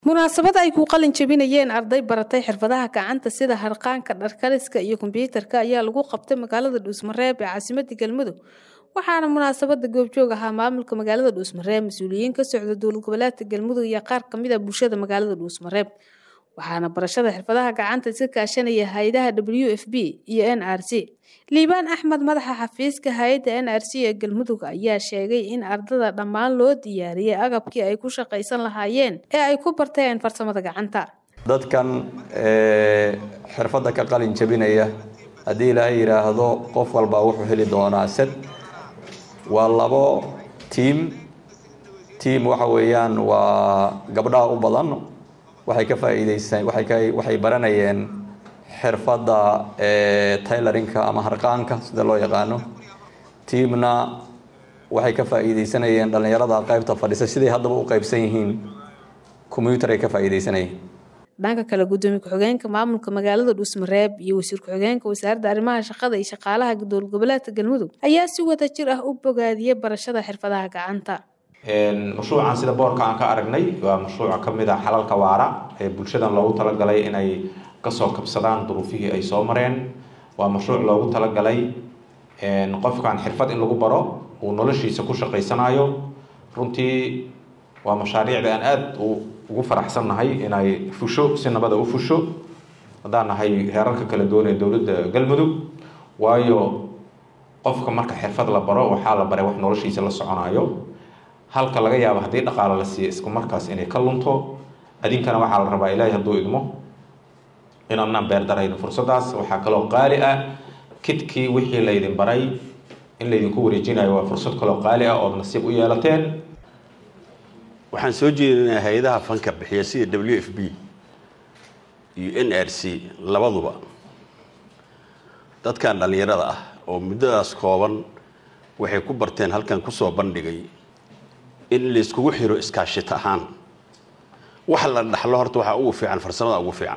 munaasabad ay ku qalin jabinayeen arday baratay xirfadaha gacanta sida harqaanka dharkaliska iyo kombyuutarka ayaa lagu qabtay magaalada dhuusmareeb ee caasimada galmudug waxaana munaasabada goobjoog ahaa maamulka magaalada dhuusmareeb mas-uuliyiin ka socda dowlad goboleedka galmudug iyo qaar kamid a bulshada magaalada dhuusmareeb waxaana barashada xirfadaha gacanta iska kaashanaya hay-adaha w f b iyo n r c liibaan axmed madaxa xafiiska hay-adda n r c ee galmudug ayaa sheegay in ardada dhammaan loo diyaariyey agabkii ay ku shaqaysan lahaayeen ee ay ku barteen farsamada gacanta dadkan xirfadda ka qalin jabinaya haddii ilaahay yidhaahdo qof walbaa wuxuu heli doonaa sad waa labo tiam tiam waxa weeyaan waa gabdhaha u badan waxay ka faa'iideysan waxay ka waxay baranayeen xirfadda taylorinka ama harqaanka sida loo yaqaano tiamna waxay ka faa'iideysanayeen dhallinyarada qaybta fadhisa siday haddaba u qaybsan yihiin combyutar ay ka faa'iideysanayeen dhanka kale gudoomiye ku-xigeenka maamulka magaalada dhuusmareeb iyo wasiir ku-xigeenka wasaaradda arrimaha shaqada iyo shaqaalaha dowlad goboleedka galmudug ayaa si wada jir ah u bogaadiyey barashada xirfadaha gacanta mashruucan sida boorka aan ka aragnay waa mashruuca ka mid a xalalka waara ee bulshadan loogu talagalay inay kasoo kabsadaan duruufihii ay soo mareen waa mashruuc loogu talagalay qofkan xirfad in lagu baro uu noloshiisa ku shaqaysanayo runtii waa mashaariicda aan aada ugu faraxsannahay inay fusho si nabada u fusho haddaan nahay heerarka kala duwan ee dowladda galmudug waayo qofka marka xirfad la baro waxaa la baray wax noloshiisa la soconayo halka laga yaabo haddii dhaqaalo la siiya isku markaas inay ka lunto adinkana waxaa la rabaa ilaahay hadduu idmo inaanaan beerdarayno fursaddaas waxaa kaloo qaali ah kidkii wixii laydin baray in laydinku wareejinayo waa fursad kaloo qaali ah ood nasiib u yeelateen waxaan soo jeedinaa hay-adaha fanka bixiya sida w f b iyo n r c labaduba dadkan dhallinyarada ah oo muddadaas kooban waxay ku barteen halkan kusoo bandhigay in layskugu xiro iskaashita ahaan wax la dhaxlo horta waxaa ugu fiican farsamada ugu fiican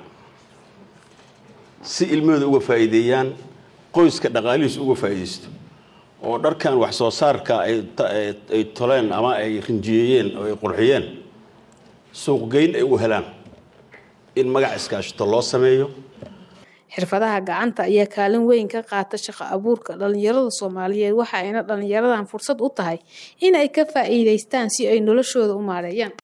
si ilmahooda uga faa'iideeyaan qoyska dhaqaalihiis uga faa'iidaysto oo dharkan wax soo saarka ay toleen ama ay rinjiyeeyeen oo ay qurxiyeen suuqgeyn ay u helaan in magac iskaashito loo sameeyo xirfadaha gacanta ayaa kaalin weyn ka qaata shaqo abuurka dhallinyarada soomaaliyeed waxa ayna dhallinyaradan fursad u tahay in ay ka faa'iidaystaan si ay noloshooda u maareeyaan